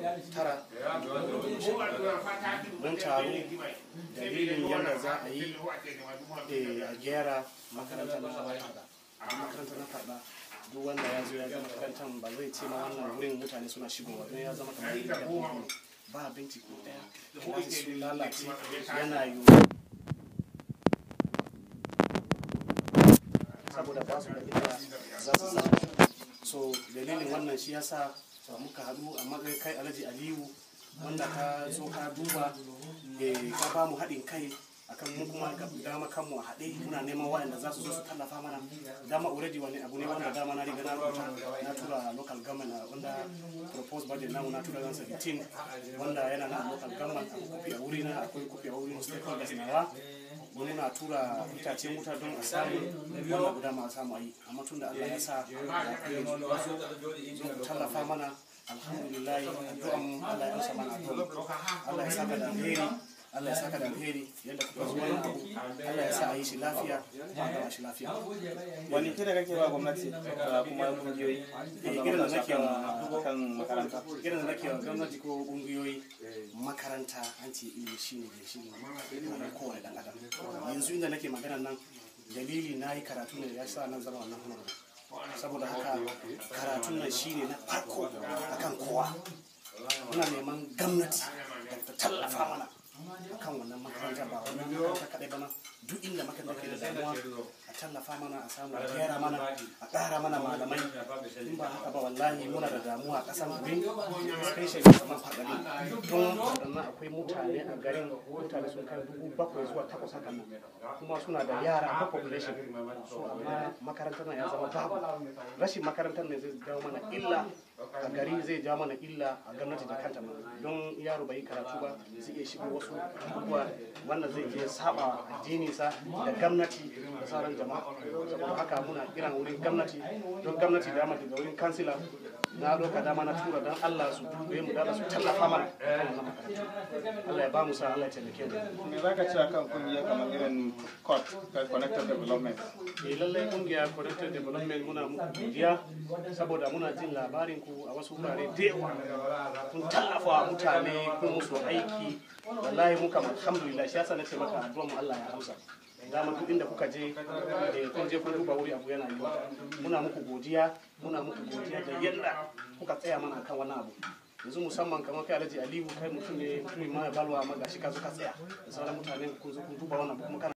tara mun taru dalilin yadda za a yi a gyara makarantar na faɗa a makarantar na faɗa duk wanda ya zo ya ga makarantar ba zai ce ma wannan wurin mutane suna shigowa don ya zama kamar yadda ba abinci ko ɗaya ko su lalace yana yiwuwa saboda ba su da inda za su zama so dalilin wannan shi yasa muka haɗu a matsayin kai alhaji aliyu wanda ka zo ka duba ka ba mu haɗin kai akan mu kuma ga dama kanmu a haɗe muna neman waɗanda za su zo su tallafa mana dama already wani abu ne wanda dama na riga na rubuta na tura local government wanda proposed budget namu na tura 17 wanda yana na local government akwai kofi a wuri na akwai kofi a wurin stakeholders nawa muna tura itacen wuta don a samu wannan guda ma samu a yi amma tun da Allah ya sa zo tallafa mana alhamdulillah addu'an mu Allah ya amsa mana addu'an Allah ya saka da alheri Allah ya saka da alheri yadda kuka zo wani abu Allah ya sa a yi shi lafiya ba gama shi lafiya wani kira kake ba gwamnati da kuma kungiyoyi eh gidan da nake wa kan makaranta gidan da nake wa gwamnati ko kungiyoyi makaranta an ce ilimi shine da shi ne kowane dan adam yanzu inda nake magana nan dalili na yi karatu ne ya sa nan zama wannan hunar saboda haka karatun nan shine na farko akan kowa muna neman gwamnati da ta tallafa mana akan wannan makaranta ba wannan makaranta kadai ba duk inda makaranta ke da damuwa a tallafa mana a samu a gyara mana a ƙara mana malamai in ba haka ba wallahi muna da damuwa a ƙasar mu especially kamar faɗani don waɗannan akwai mutane a garin mutane sun kai dubu bakwai zuwa takwas haka nan kuma suna da yara ko population so amma makarantar nan ya zama babu rashin makarantar ne zai jawo mana illa a gari zai jawo mana illa a gwamnati da kanta ma don yaro bai yi karatu ba zai iya shigo wasu abubuwa wanda zai je saba addininsa da gwamnati da sauran jama'a saboda haka muna kiran wurin gwamnati don gwamnati da daga wurin kansila na doka dama na tura don Allah su dube mu da su tallafa mana kan wannan makaranta Allah ya ba mu sa Allah ya taimake mu me zaka ce akan kungiya kamar irin COT connected development eh lallai kungiya connected development muna muku godiya saboda muna jin labarin ku a wasu wurare da yawa kun tallafa wa mutane kun musu aiki wallahi muka alhamdulillah shi yasa nace maka addu'a mu Allah ya amsa dama duk inda kuka je eh kun je kun duba wuri abu yana yiwa muna muku godiya muna muku godiya da yadda kuka tsaya mana kan wannan abu yanzu musamman kamar kai alhaji aliyu kai mutum ne mutumin ma balwa ma gashi ka zo ka tsaya da sauran mutane kun zo kun duba wannan abu kuma kana